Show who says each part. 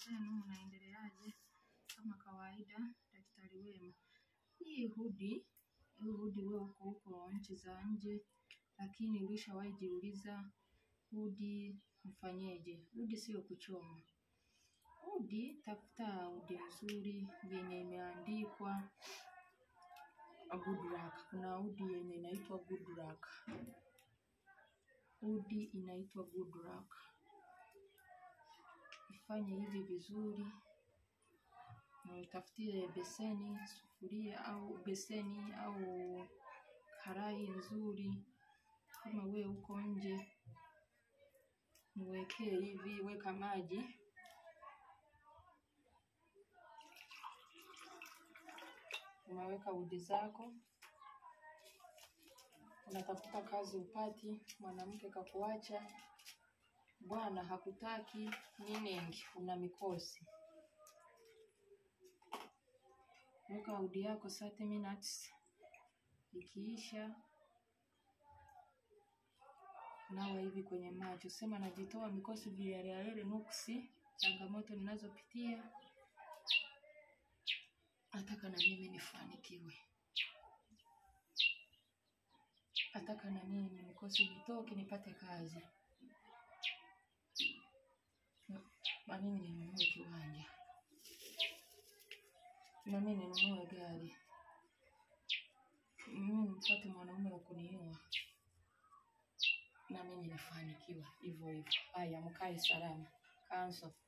Speaker 1: zenu, mnaendeleaje? Kama kawaida, daktari wema. Hii hudi, hii hudi wewe uko huko nchi za nje, lakini ulishawahi jiuliza hudi mfanyeje? Hudi sio kuchoma. Hudi, tafuta hudi nzuri yenye imeandikwa good luck. Kuna hudi yenye inaitwa good luck. Hudi inaitwa good luck. Ifanye hivi vizuri, na utafutie beseni, sufuria au beseni au karai nzuri. Kama we uko nje, niwekee hivi, weka maji unaweka udi zako, unatafuta kazi upati, mwanamke kakuacha, bwana hakutaki, ninengi, una mikosi. Weka udi yako 30 minutes, ikiisha nawa hivi kwenye macho, sema najitoa mikosi, vihelehele, nuksi, changamoto ninazopitia, nataka na mimi nifanikiwe. nataka na mimi nikosi nitoke nipate kazi na mimi ninunue kiwanja na mimi ninunue gari mimi nipate mwanaume wa kunioa na mimi nifanikiwa hivyo hivyo. Haya, mkae salama. Kanso.